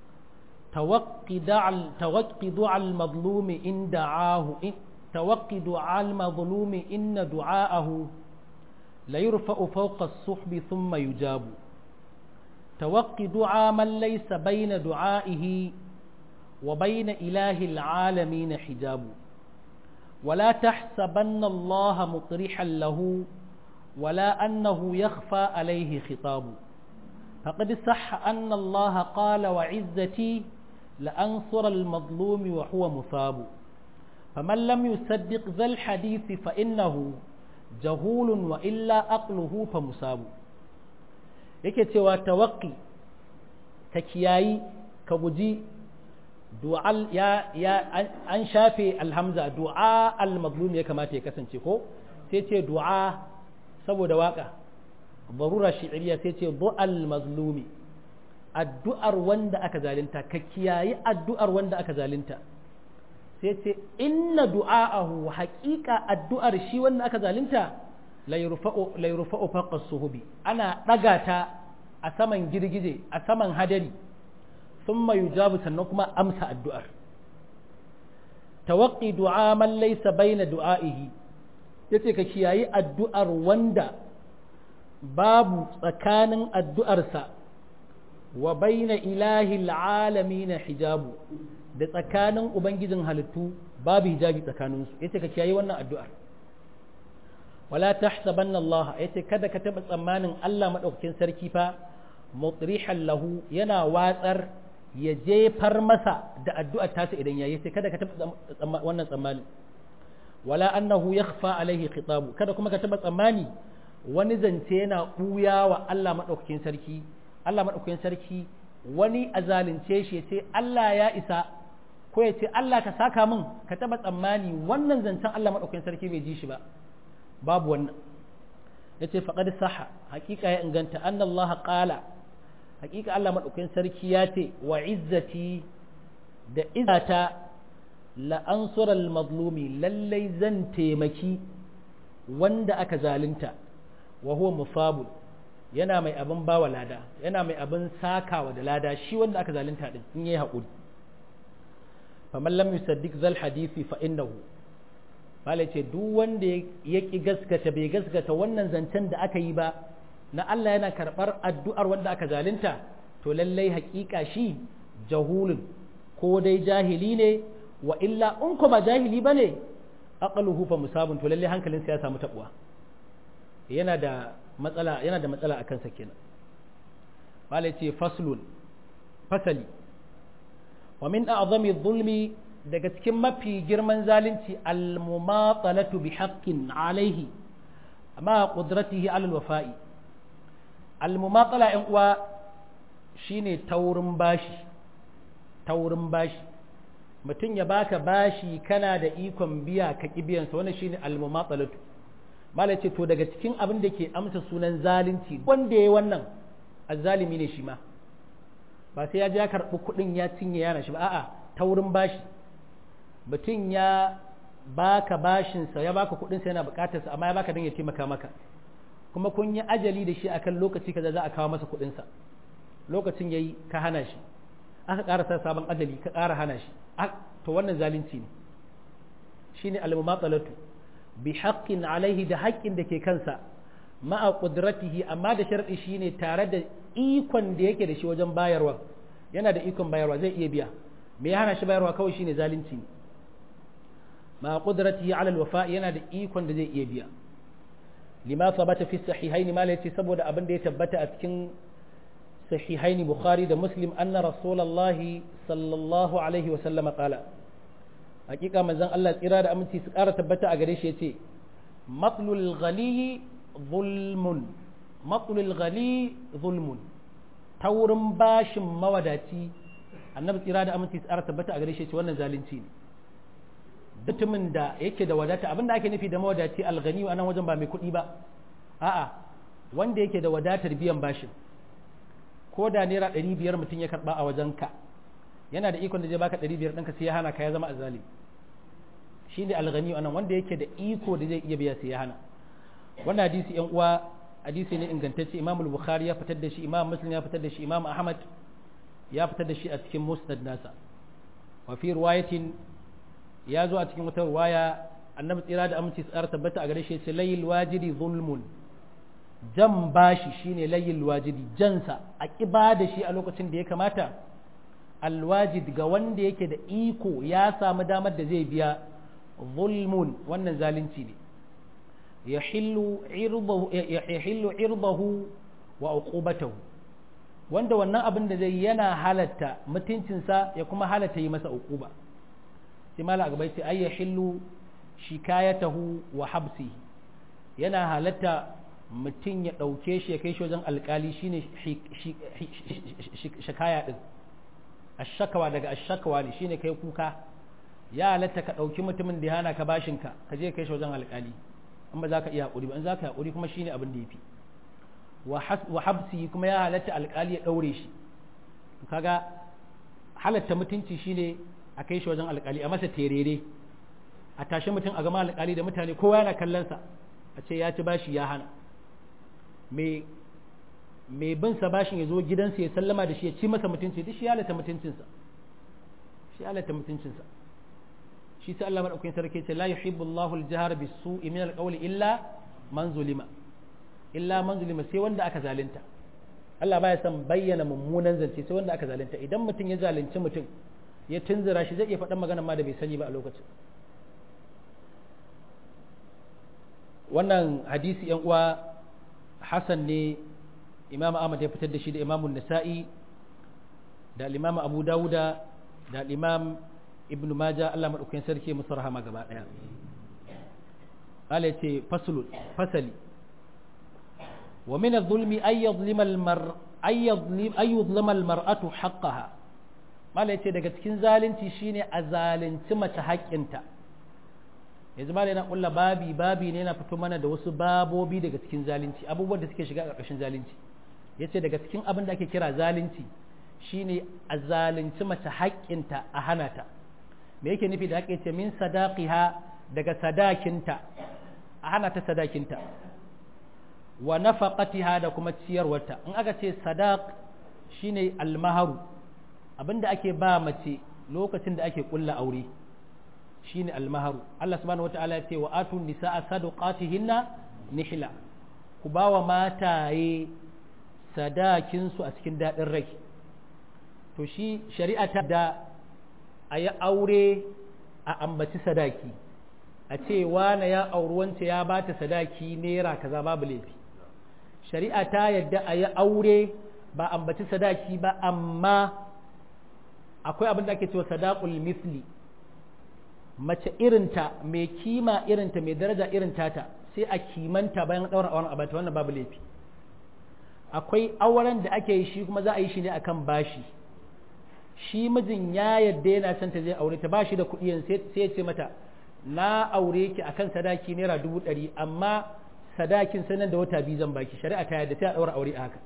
tawaqqi du'al mazlumi in da'ahu tawaqqi du'al mazlumi in du'aahu la yurfa'u fawqa as-suhbi thumma yujabu tawaqqi du'a man laysa bayna du'aihi wa bayna ilahi al-alamin hijabu ولا تحسبن الله مطرحا له ولا أنه يخفى عليه خطاب فقد صح أن الله قال وعزتي لأنصر المظلوم وهو مصاب فمن لم يصدق ذا الحديث فإنه جهول وإلا أقله فمصاب yake cewa tawakki ka kiyayi ka guji du'al ya ya an shafe alhamza du'a al-mazlum ya kamata ya kasance ko sai ce du'a saboda waka barura shi'riya sai ce du'al mazlumi addu'ar wanda aka zalunta ka kiyayi addu'ar wanda aka zalunta sai ce inna du'a'ahu haqiqa addu'ar shi wanda aka zalunta la yurfa'u la yurfa'u fawqa suhubi ana daga ta a saman girgije a saman hadari thumma yujabu sannan kuma amsa addu'ar tawaqqi du'a man laysa baina du'a'ihi yace ka kiyayi addu'ar wanda babu tsakanin addu'arsa wa baina ilahi alamin hijabu da tsakanin ubangijin halittu babu hijabi tsakaninsu yace ka kiyayi wannan addu'ar wala tahsabanna Allah yace kada ka taba tsammanin Allah madaukakin sarki fa mutrihan lahu yana watsar ya jefar masa da addu'ar tasa idan yayi sai kada ka taba wannan tsammani wala annahu yakhfa alaihi khitabu kada kuma ka taba tsammani wani zance yana ɓuya wa Allah maɗaukakin sarki Allah maɗaukakin sarki wani a zalunce shi ya ce Allah ya isa ko ya ce Allah ka saka min ka taɓa tsammani wannan zancen Allah maɗaukakin sarki bai ji shi ba babu wannan ya ce faƙad saha hakika ya inganta an Allah ƙala hakika Allah maɗaukakin sarki ya ce wa izzati da izzata la'ansural mazlumi lallai zan taimaki wanda aka zalunta wa huwa musabul yana mai abin bawa lada yana mai abin sakawa da lada shi wanda aka zalunta din in yayi haƙuri faman lam yusaddiq zal hadisi fa innahu Bala ce duk wanda ya ƙi gaskata bai gaskata wannan zancen da aka yi ba na Allah yana karɓar addu'ar wanda aka zalunta to lallai haƙiƙa shi jahulun ko dai jahili ne wa illa in kuma jahili ba ne aqaluhu fa musabun to lallai hankalinsa ya samu taɓuwa yana da matsala yana da matsala akan sa kenan Bala ce faslun fasali wa min a'zami dhulmi daga cikin mafi girman zalunci al-mumatsalatu bi haqqin alaihi amma qudratihi ala al-wafa'i al-mumatsala ɗan uwa shine taurin bashi taurin bashi mutum ya baka bashi kana da ikon biya ka kibiyan sa wannan shine al-mumatsalatu malai ce to daga cikin abin da ke amsa sunan zalunci wanda yayi wannan azzalimi ne shi ma ba sai ya je ya karɓi kuɗin ya cinye yana shi ba a'a taurin bashi mutum ya baka bashinsa ya baka kudinsa yana bukatarsa amma ya baka don ya taimaka maka kuma kun yi ajali da shi akan lokaci kaza za a kawo masa kudinsa lokacin yayi ka hana shi aka ƙara sa sabon ajali ka ƙara hana shi to wannan zalunci ne shine al-mumatsalatu bi haqqin alaihi da haƙƙin da ke kansa ma'a qudratihi amma da sharɗi shine tare da ikon da yake da shi wajen bayarwa yana da ikon bayarwa zai iya biya me ya hana shi bayarwa kawai shine zalunci ne ma qudratihi ala alwafa yana da ikon da zai iya biya lima sabata fi sahihain ma yace saboda abin da ya tabbata a cikin sahihain bukhari da muslim anna rasulullahi sallallahu alaihi wa sallam qala hakika manzon Allah tsira da aminci su ƙara tabbata a gare shi yace matlul ghali zulmun matlul ghali zulmun taurin bashin mawadaci annabi tsira da aminci su ƙara tabbata a gare shi yace wannan zalunci ne mutumin da yake da wadata abinda ake nufi da mawadaci alghani a nan wajen ba mai kuɗi ba a'a wanda yake da wadatar biyan bashin ko da naira ɗari biyar mutum ya karɓa a wajenka yana da ikon da zai baka ɗari biyar ɗinka sai ya hana ka ya zama azali shi ne alghani a nan wanda yake da iko da zai iya biya sai ya hana wannan hadisi yan uwa hadisi ne ingantacce imam bukhari ya fitar da shi imam muslim ya fitar da shi imam ahmad ya fitar da shi a cikin musnad nasa wa fi riwayatin ya zo a cikin wata ruwaya annabi tsira da aminci tsara tabbata a gare shi ce layil wajidi zulmun jan bashi shine layil wajidi jansa a kiba da shi a lokacin da ya kamata alwajid ga wanda yake da iko ya samu damar da zai biya zulmun wannan zalunci ne yahillu irbahu wa uqubatahu wanda wannan abin da zai yana halatta mutuncinsa ya kuma halatta yi masa uquba sai mala gaba sai ay yahillu shikayatahu wa habsi yana halatta mutum ya ɗauke shi ya kai shi wajen alkali shine shikaya din ashakawa daga ashakawa ne shine kai kuka ya halatta ka ɗauki mutumin da ya hana ka bashinka ka je kai shi wajen alkali in ba za ka iya haƙuri ba in za ka haƙuri kuma shine abin da ya fi wa habsi kuma ya halatta alkali ya ɗaure shi kaga halatta mutunci shine a kai shi wajen alkali a masa terere a tashi mutum a gama alkali da mutane kowa yana kallonsa a ce ya ci bashi ya hana mai bin sa bashin ya zo gidansa ya sallama da shi ya ci masa mutunci duk shi ya halatta mutuncinsa shi ya halatta mutuncinsa shi sai Allah madaukakin sarki ce la yuhibbu Allahu al-jahra bis-su'i min al-qawli illa man zulima illa man zulima sai wanda aka zalunta Allah baya son bayyana mummunan zance sai wanda aka zalunta idan mutum ya zalunci mutum ya tunzura shi zai iya faɗan magana ma da bai sani ba a lokacin wannan hadisi yan uwa Hassan ne Imam Ahmad ya fitar da shi da Imam Nasa'i da Imam Abu Dawuda da Imam Ibn Majah Allah madaukakin sarki musu rahama gaba daya Allah ya ce faslun fasali wa min adh-dhulmi ay yadhlima al-mar ay yadhlim ay yudhlima al-mar'atu haqqaha mala yace daga cikin zalunci shine a zalunci mace haƙƙinta yanzu mala yana kulla babi babi ne yana fito mana da wasu babobi daga cikin zalunci abubuwan da suke shiga ƙarƙashin zalunci yace daga cikin abin da ake kira zalunci shine a zalunci mace haƙƙinta a hana ta me yake nufi da haƙƙi ce min sadaqiha daga sadakinta a hana ta sadakinta wa nafaqatiha da kuma ciyarwarta in aka ce sadaq shine almaharu abinda ake ba mace lokacin da ake kulla aure shine almaharu Allah subhanahu wataala ya ce wa atu nisaa sadaqatihinna nihla ku ba wa mataye sadakin su a cikin dadin rai to shi shari'a ta da a yi aure a ambaci sadaki a ce wane ya auri wance ya ba ta sadaki naira kaza babu laifi shari'a ta yadda a yi aure ba ambaci sadaki ba amma akwai abin da ake cewa sadaqul misli mace irinta mai kima irinta mai daraja irin tata sai a kimanta bayan ɗaura auren abata wannan babu laifi akwai auren da ake yi shi kuma za a yi shi ne akan bashi shi mijin ya yadda yana son ta zai aure ta bashi da kuɗi sai ya ce mata na aure ki akan sadaki naira dubu ɗari amma sadakin sanan da wata biyu zan baki shari'a ta yadda sai a ɗaura aure a haka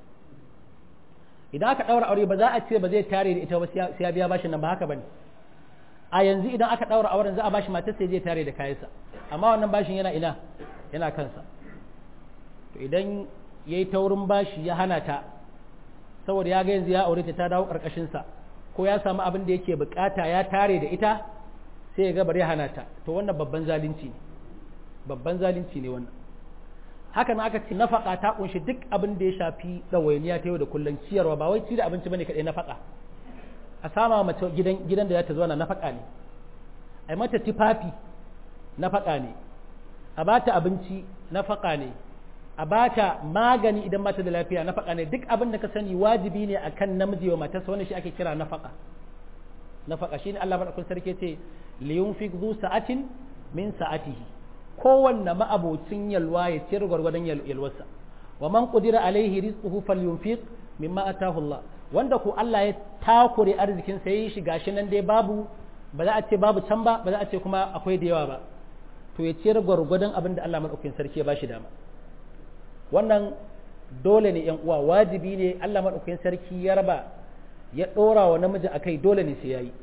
idan aka ɗaura aure ba za a ce ba zai tare da ita ba sai ya biya bashin nan ba haka bane a yanzu idan aka ɗaura auren za a bashi matar sai zai tare da kayansa amma wannan bashin yana ina yana kansa to idan yayi taurin bashi ya hana ta saboda ya ga yanzu ya aure ta ta dawo karkashin sa ko ya samu abin da yake bukata ya tare da ita sai ya ga bari hana ta to wannan babban zalunci ne babban zalunci ne wannan haka nan aka ce nafaka ta kunshi duk abin da ya shafi ɗawainiya ta yau da kullum ciyarwa ba wai ci da abinci bane kaɗai nafaka a sama mace gidan gidan da za ta zo na nafaka ne a yi mata tufafi nafaka ne a ba ta abinci nafaka ne a ba ta magani idan mata da lafiya nafaka ne duk abin da ka sani wajibi ne akan namiji wa matarsa wanda shi ake kira nafaka nafaka shine Allah madaukakin sarki ce liyunfiq zu sa'atin min sa'atihi kowanne ma'abocin yalwa ya ciyar gwargwadon yalwarsa wa man qudira alaihi rizquhu falyunfiq mimma atahu Allah wanda ko Allah ya takure arzikin sa yi shi gashi nan dai babu ba za a ce babu can ba ba za a ce kuma akwai da yawa ba to ya ciyar gwargwadon abin da Allah madaukakin sarki ya bashi dama wannan dole ne yan uwa wajibi ne Allah madaukakin sarki ya raba ya dora wa namiji akai dole ne sai yayi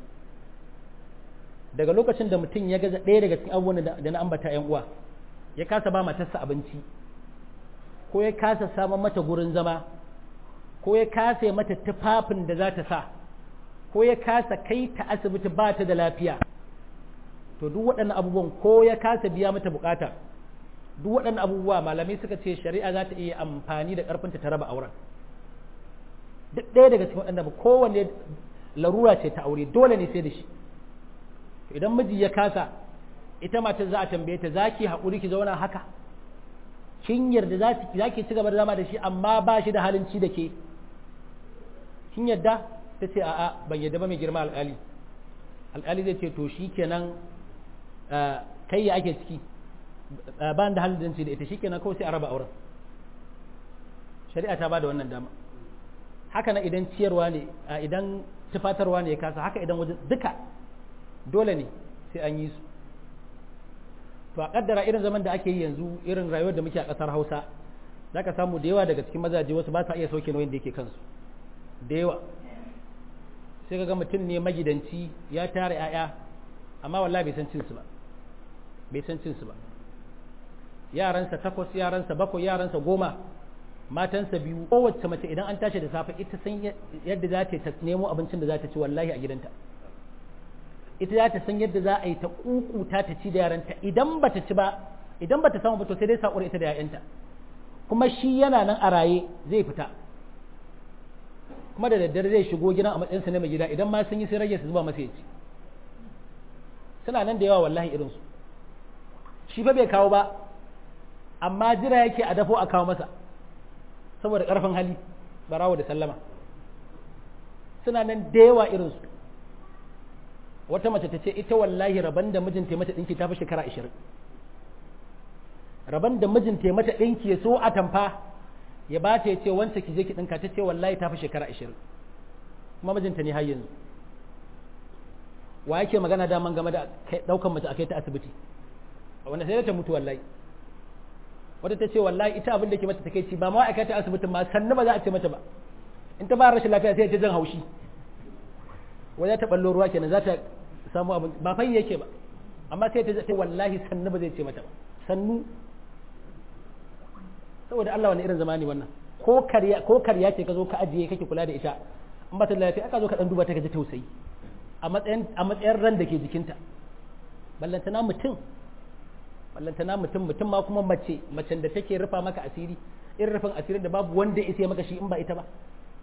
daga lokacin da mutum ya gaza ɗaya daga cikin abubuwan da na ambata yan uwa ya kasa ba matarsa abinci ko ya kasa samun mata gurin zama ko ya kasa mata tufafin da za ta sa ko ya kasa kai ta asibiti ba ta da lafiya to duk waɗannan abubuwan ko ya kasa biya mata bukata duk waɗannan abubuwa malamai suka ce shari'a za ta iya amfani da ƙarfinta ta raba auren duk ɗaya daga cikin waɗannan kowanne larura ce ta aure dole ne sai da shi idan miji ya kasa ita matar za a tambaye ta za ki haƙuri ki zauna haka kin yarda za ki ci gaba da zama da shi amma ba shi da halin ci da ke kin yarda ta ce a'a ban yarda ba mai girma alƙali alƙali zai ce to shi kenan kai ya ake ciki ba da halin da ci da ita shi kenan kawai sai a raba auren shari'a ta ba da wannan dama haka na idan ciyarwa ne idan tufatarwa ne ya kasa haka idan wajen duka dole ne sai an yi su to a kaddara irin zaman da ake yi yanzu irin rayuwar da muke a ƙasar hausa za ka samu da yawa daga cikin mazaje wasu ba sa iya sauke nauyin da yake kansu da yawa sai ka ga mutum ne magidanci ya tara 'ya'ya amma wallahi bai san cinsu ba bai san cinsu ba yaransa takwas yaransa bakwai yaransa goma matansa biyu kowace mace idan an tashi da safe ita san yadda za ta nemo abincin da za ta ci wallahi a gidanta ita za ta san yadda za a yi ta kukuta ta ci da yaranta idan ba ta ci ba idan ba ta samu ba to sai dai saƙura ita da ‘ya'yanta kuma shi yana nan a raye zai fita kuma da daddare zai shigo gidan a matsayinsa na mai gida idan ma sun yi sai rage su zuba masa ya ci suna nan da yawa wallahi irinsu shi fa bai kawo ba amma jira yake a dafo a kawo masa saboda ƙarfin hali barawo da sallama suna nan da yawa irinsu wata mace ta ce ita wallahi rabon da mijinta mata ɗinki ta fi shekara ashirin rabon da mijinta mata ɗinki ya so a tamfa ya ba ta ya ce wance ki je ki ɗinka ta ce wallahi ta fi shekara ashirin kuma mijinta ne har yanzu wa yake magana daman game da ɗaukan mace a kai ta asibiti wanda sai ta mutu wallahi wata ta ce wallahi ita abin da ke mata take ci ba ma a kai ta asibitin ma sannu ba za a ce mata ba in ta ba rashin lafiya sai ta jan haushi wajen ta ballo ruwa kenan za ta samu abin ba fai yake ba amma sai ta ce wallahi sannu ba zai ce mata ba sannu saboda Allah wani irin zamani wannan ko karya ko karya ce ka zo ka ajiye kake kula da ita in ba ta lafiya aka zo ka dan duba ta ka ji tausayi a matsayin a matsayin ran da ke jikinta ballantana mutum ballantana mutum mutum ma kuma mace macen da take rufa maka asiri irin rufin asirin da babu wanda ya isa maka shi in ba ita ba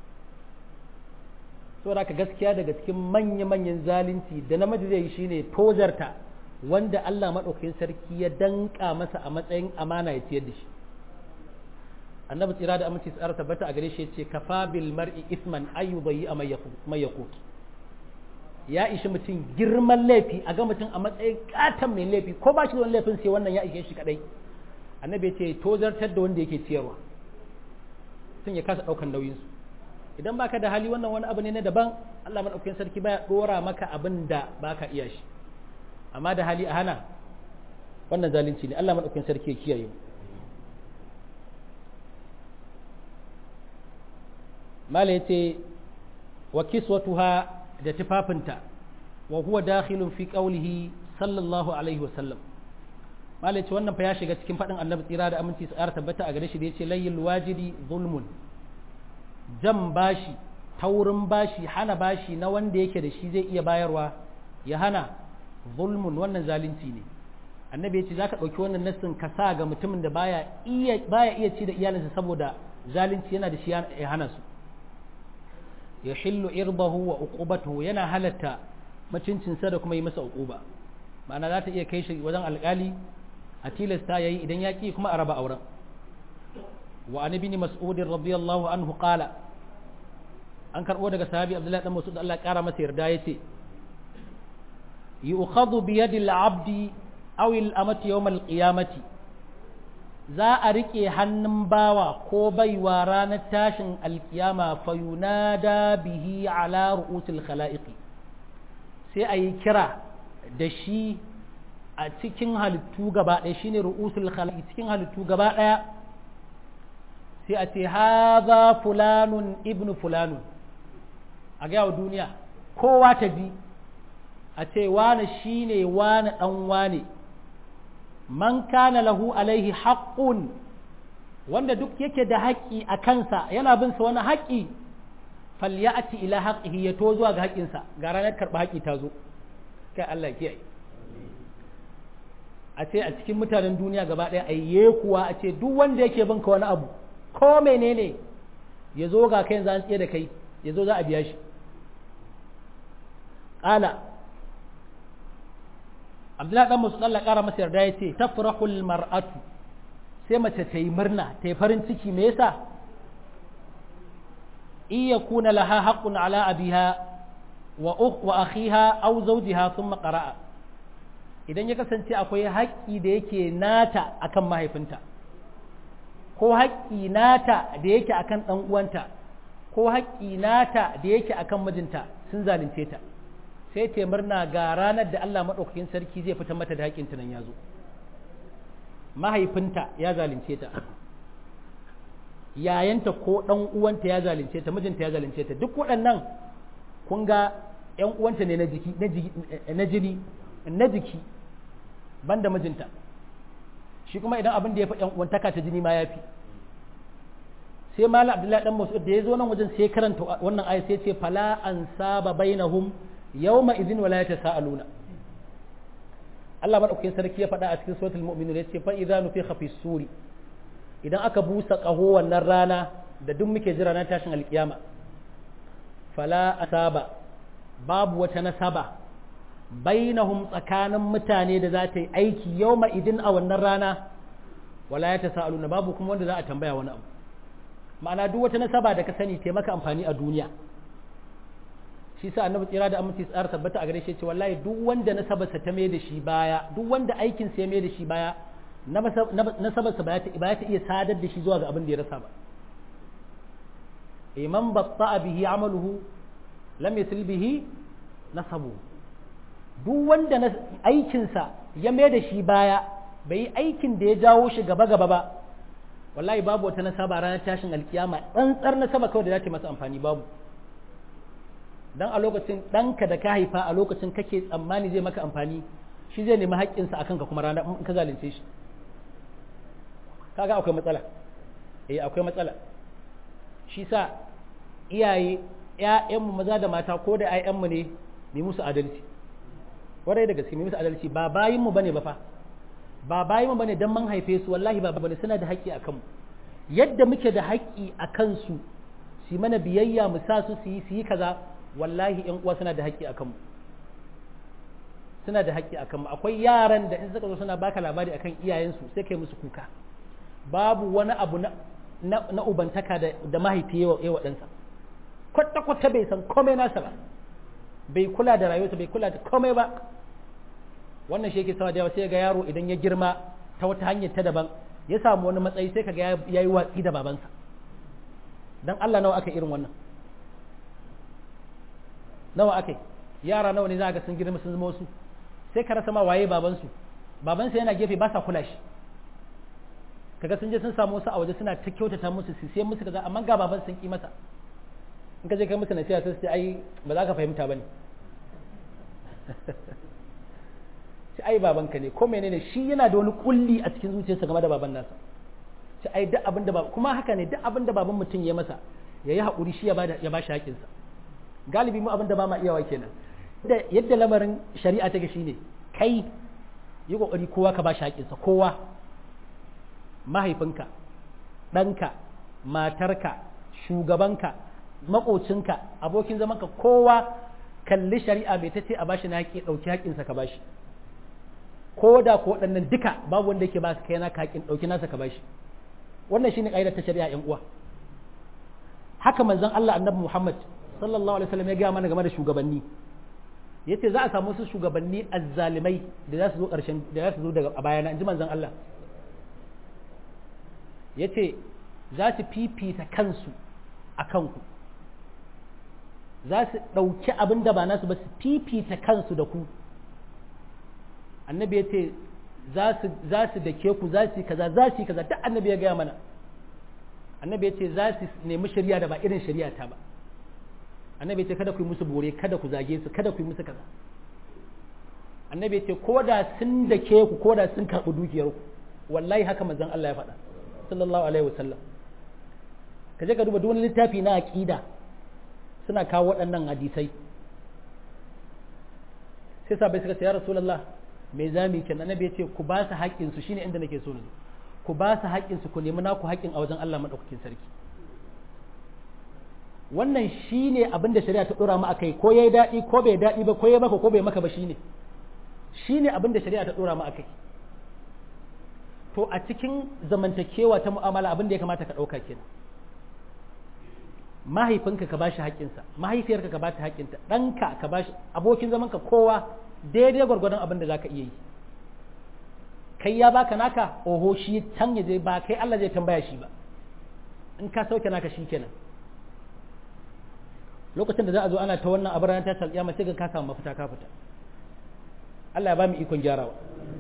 saboda ka gaskiya daga cikin manya-manyan zalunci da namiji zai yi shine tozarta wanda Allah maɗaukakin sarki ya danka masa a matsayin amana ya ciyar da shi annabi tsira da aminci tsara tabbata a gare shi ce kafa bil mar'i isman ayyubayi a mai yakut ya ishi mutum girman laifi a ga mutum a matsayin katon mai laifi ko ba shi da wani laifin sai wannan ya ishe shi kadai annabi ya ce tozartar da wanda yake ciyarwa sun ya kasa daukan nauyinsu idan baka da hali wannan wani abu ne na daban Allah madaukakin sarki baya dora maka abin da baka iya shi amma da hali a hana wannan zalunci ne Allah madaukakin sarki ya kiyaye mala yace wa kiswatuha da tufafinta wa huwa dakhilun fi qawlihi sallallahu alaihi wasallam mala yace wannan fa ya shiga cikin fadin annabi tsira da aminci tsara tabbata a gare shi da yace layyul wajidi zulmun jan bashi taurin bashi hana bashi na wanda yake da shi zai iya bayarwa ya hana zulmun wannan zalunci ne annabi ya ce za ka ɗauki wannan nassin ka sa ga mutumin da baya iya baya iya ci da iyalinsa saboda zalunci yana da shi ya hana su ya hillu irbahu wa uqubatuhu yana halatta macincinsa da kuma yi masa uquba ma'ana za ta iya kai shi wajen alƙali a tilasta yayi idan ya ki kuma a raba auren وعن ابن مسعود رضي الله عنه قال an karɓo daga sahabi abdullahi dan masud Allah ƙara masa yarda yace yu'khadhu bi yadi al-abdi aw al-amati yawm al-qiyamati za a rike hannun bawa ko baiwa ranar tashin alkiyama fa yunada bihi ala ru'usil khalaiq sai a yi kira da shi a cikin halittu gaba ɗaya shine ru'usul khalaiq cikin halittu gaba ɗaya sai a ce haza fulanun ibnu fulanun a gaya wa duniya kowa ta ji a ce wane shi ne wane ɗan wane man kana lahu alaihi haƙƙun wanda duk yake da haƙƙi a kansa yana bin sa wani haƙƙi falyati ila haqqihi ya to zuwa ga haƙƙinsa ga ranar karɓa haƙƙi ta zo kai Allah kiyaye a ce a cikin mutanen duniya gaba ɗaya ayye kuwa a ce duk wanda yake bin ka wani abu ko menene ya zo ga kai yanzu an tsaye da kai ya zo za a biya shi ƙala abdullahi dan musu Allah ƙara masa yarda ya ce tafrahul mar'atu sai mace ta yi murna ta yi farin ciki me yasa iya kuna laha haqqun ala abiha wa wa akhiha aw zawjiha thumma qara'a idan ya kasance akwai haƙƙi da yake nata akan mahaifinta ko haƙƙi nata da yake akan ɗan uwanta ko haƙƙi nata da yake akan mijinta sun zalunce ta sai ta murna ga ranar da Allah maɗaukakin sarki zai fitar mata da haƙƙinta nan ya zo mahaifinta ya zalunce ta yayanta ko ɗan uwanta ya zalunce ta mijinta ya zalunce ta duk waɗannan kun ga ƴan uwanta ne na jiki na jini na jiki banda mijinta shi kuma idan abin da ya fi ƴan uwantaka ta jini ma ya fi sai malam abdullahi dan mas'ud da ya zo nan wajen sai karanta wannan ayat sai ce fala an saba bainahum yawma idhin wala yatasaaluna Allah madaukakin sarki ya faɗa a cikin suratul mu'minun ya ce fa idza nufikha fi suri idan aka busa ƙaho wannan rana da duk muke jira na tashin alkiyama fala asaba babu wata nasaba bainahum tsakanin mutane da za ta yi aiki yawma idin a wannan rana wala yatasaaluna babu kuma wanda za a tambaya wani abu ma'ana duk wata nasaba da ka sani ta maka amfani a duniya shi sa annabi tsira da aminci tsara tabbata a gare shi ce wallahi duk wanda nasabarsa ta mai da shi baya duk wanda aikin sa ya mai da shi baya nasabarsa ba ta iya sadar da shi zuwa ga abin da ya rasa ba iman batta bihi amaluhu lam yasil bihi nasabu duk wanda aikinsa ya mai da shi baya bai yi aikin da ya jawo shi gaba gaba ba wallahi babu wata nasaba ranar tashin alkiyama tsantsar nasaba kawai da za ta masa amfani babu dan a lokacin ɗanka da ka haifa a lokacin kake tsammani zai maka amfani shi zai nemi haƙƙinsa akan ka kuma ranar in ka zalunce shi kaga akwai matsala eh akwai matsala shi sa iyaye ƴaƴanmu maza da mata ko da ƴaƴanmu ne mu musu adalci warai da gaske mu musu adalci ba bayin mu bane ba fa ba bayin mu bane dan mun haife su wallahi ba bane suna da haƙƙi akan mu yadda muke da haƙƙi akan su su mana biyayya mu sa su su yi su yi kaza wallahi ƴan uwa suna da haƙƙi akan mu suna da haƙƙi akan mu akwai yaran da in suka zo suna baka labari akan iyayensu sai kai musu kuka babu wani abu na na ubantaka da, da mahaifi yawa ɗansa kwata-kwata bai san komai nasa ba bai kula da rayuwarsa bai kula da komai ba wannan shi yake sama da sai ga yaro idan ya girma ta wata hanyar ta daban ya samu wani matsayi sai kaga ya yi watsi da babansa dan Allah nawa aka irin wannan nawa aka yara nawa ne za ga sun girma sun zama wasu sai ka rasa ma waye babansu babansa yana gefe ba sa kula shi kaga sun je sun samu wasu a waje suna ta kyautata musu su sai musu kaza amma ga baban sun ki masa in ka je kai musu nasiha sai ai ba za ka fahimta bane sai ai babanka ne ko menene shi yana da wani kulli a cikin zuciyarsa game da baban nasa sai ai duk abin da ba kuma haka ne duk abin da baban mutum ya masa ya yi haƙuri shi ya ba ya ba shi haƙinsa galibi mu abin da ba ma iyawa kenan yadda lamarin shari'a take shine kai yi kokari kowa ka ba shi haƙinsa kowa mahaifinka ɗanka matarka shugabanka maƙocinka abokin zamanka kowa kalli shari'a bai ta ce a bashi na haƙi ɗauki haƙinsa ka bashi ko da ko waɗannan duka babu wanda yake ba su kai naka haƙin ɗauki nasa ka bashi wannan shine ƙa'idar ta shari'a ƴan uwa haka manzon Allah annabi Muhammad sallallahu alaihi wasallam ya gaya mana game da shugabanni yace za a samu su shugabanni azzalimai da za su zo ƙarshen da za su zo daga a bayana inji manzon Allah ya ce za su fifita kansu a kanku za su ɗauki abin da ba nasu ba su fifita kansu da ku annabi ya ce za su da ke ku za su yi kaza za su yi kaza duk annabi ya gaya mana annabi ya ce za su nemi shari'a da ba irin shari'a ta ba annabi ya ce kada ku yi musu bore kada ku zage su kada ku yi musu kaza annabi ya ce ko da sun da ke ku ko da sun karɓi dukiyar ku wallahi haka manzon Allah ya faɗa sallallahu alaihi wasallam ka je ka duba duk wani littafi na aqida suna kawo waɗannan hadisai sai sabai suka ce ya rasulullah me zami kenan annabi ya ce ku ba su haƙƙin su shine inda nake so na ku ba su haƙƙin su ku nemi naku haƙƙin a wajen Allah madaukakin sarki wannan shine abin da shari'a ta dora mu akai ko yayi daɗi ko bai daɗi ba ko yayi maka ko bai maka ba shine shine abin da shari'a ta dora mu akai to a cikin zamantakewa ta mu'amala abin da ya kamata ka ɗauka kenan mahaifinka ka bashi haƙƙinsa mahaifiyarka ka bata haƙƙinta ɗanka ka bashi abokin zamanka kowa daidai gwargwadon abin da zaka iya yi kai ya baka naka oho shi can ya je ba kai Allah zai tambaya shi ba in ka sauke naka shi kenan lokacin da za a zo ana ta wannan abin ranar ta alƙiyama sai ka samu mafita ka fita Allah ya ba mu ikon gyarawa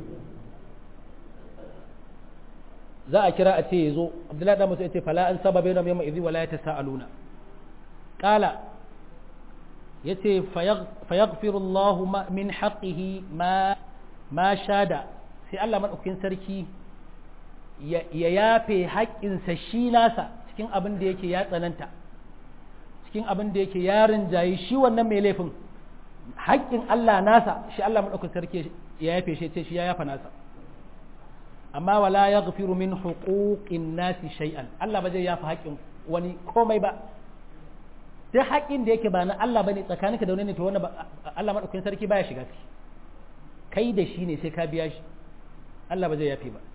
za a kira a ce ya zo abdullahi da musu ya ce fala an saba bai yamma izi wala ya ta sa'aluna ƙala ya ce fayaghfirullahu min haqqihi ma ma shada sai Allah maɗaukakin sarki ya yafe haƙƙinsa shi nasa cikin abin da yake ya tsananta cikin abin da yake ya rinjayi shi wannan mai laifin haƙƙin Allah nasa shi Allah maɗaukakin sarki ya yafe shi ce shi ya yafa nasa amma wala ya gafiru min huquqin nasi shay'an Allah ba zai yafa haƙƙin wani komai ba duk haƙƙin da yake ba na Allah bane tsakaninka da wani ne to wannan Allah madaukakin sarki baya shiga ciki kai da shi ne sai ka biya shi Allah ba zai yafe ba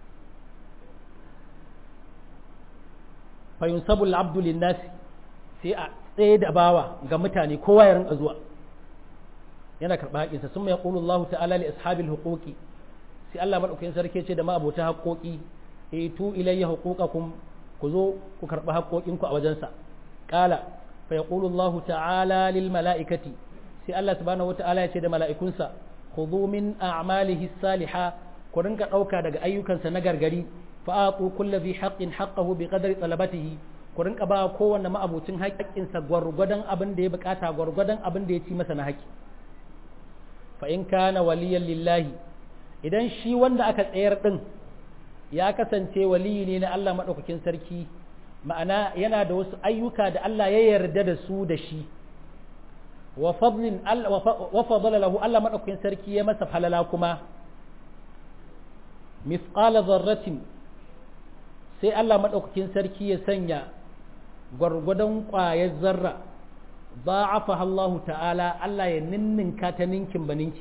fa yunsabu al-abdu lin-nas sai a tsaye da bawa ga mutane kowa ya rinka zuwa yana karɓa haƙinsa sun mai ƙulu Allah ta'ala li ashabil huquqi sai Allah madaukakin sarki ce da ma abota haƙoƙi e tu ilayya huquqakum ku zo ku karɓi haƙoƙinku a wajensa qala fa yaqulu Allah ta'ala lil mala'ikati sai Allah subhanahu wata'ala ya ce da mala'ikunsa khudhu min a'malihi salihah ku rinka dauka daga ayyukansa na gargari fa aqu kulli dhi haqqin haqqahu bi qadri talabatihi ku rinka ba kowanne ma'abucin haƙƙinsa gwargwadon abin da ya bukata gwargwadon abin da ya ci masa na haƙƙi fa in kana waliyan lillahi idan shi wanda aka tsayar din ya kasance waliyi ne na Allah madaukakin sarki ma'ana yana da wasu ayyuka da Allah ya yarda da su da shi wa fadlin wa fadala lahu Allah madaukakin sarki ya masa falala kuma mithqala dharratin sai Allah madaukakin sarki ya sanya gwargwadon ƙwayar zarra ba'afa Allah ta'ala Allah ya ninninka ta ninkin baninki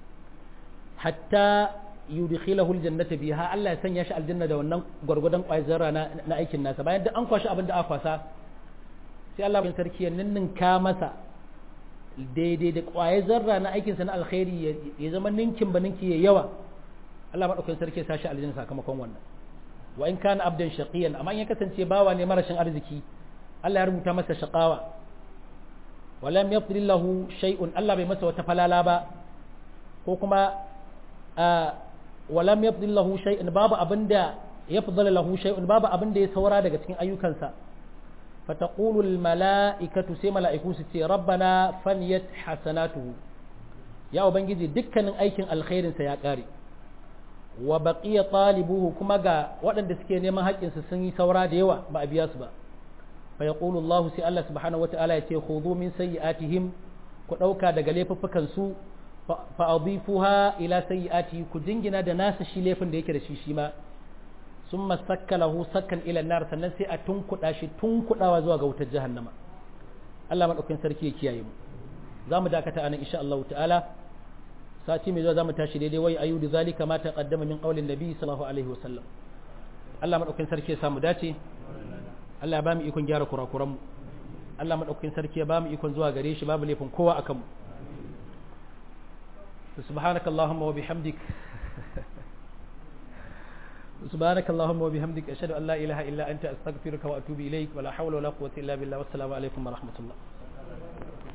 hatta yudkhilahu aljannata biha Allah ya sanya shi aljanna da wannan gwargwadon ƙwayar zarra na aikin nasa bayan duk an kwashi abin da aka kwasa sai Allah bin sarki ya ninninka masa daidai da ƙwayar zarra na aikinsa na alkhairi ya zama ninkin baninki ya yawa Allah madaukakin sarki ya sa shi aljanna sakamakon wannan wa in kana abdan shaqiyan amma in ya kasance bawa ne marashin arziki Allah ya rubuta masa shaqawa walam yafdil lahu shay'un Allah bai masa wata falala ba ko kuma walam yafdil lahu shay'un babu abinda yafdal lahu shay'un babu abinda ya saura daga cikin ayyukansa fataqulu al mala'ikatu sai mala'iku su ce rabbana faniyat hasanatuhu ya ubangiji dukkanin aikin alkhairin sa ya kare wa baqiya talibuhu kuma ga waɗanda suke neman haƙƙinsu sun yi saura da yawa ba a biya su ba fa yaqulu Allah sai Allah subhanahu wata'ala ya ce khudhu min sayyi'atihim ku ɗauka daga laifuffukan su fa adifuha ila sayyi'ati ku jingina da nasa shi laifin da yake da shi shi ma summa sakkalahu sakkan ila nar sannan sai a tunkuɗa shi tunkuɗawa zuwa ga wutar jahannama Allah madaukakin sarki ya kiyaye mu za mu dakata anan insha Allah ta'ala sati mai zuwa za mu tashi daidai wai ayu da zalika ma taqaddama min qaulin nabi sallallahu alaihi wa sallam Allah madaukakin sarki ya samu dace Allah ya ba mu ikon gyara kurakuran mu Allah madaukakin sarki ya ba mu ikon zuwa gare shi babu laifin kowa akan mu subhanaka allahumma wa bihamdik سبحانك اللهم وبحمدك أشهد أن لا إله إلا أنت أستغفرك وأتوب إليك ولا حول ولا قوة إلا بالله والسلام عليكم ورحمة الله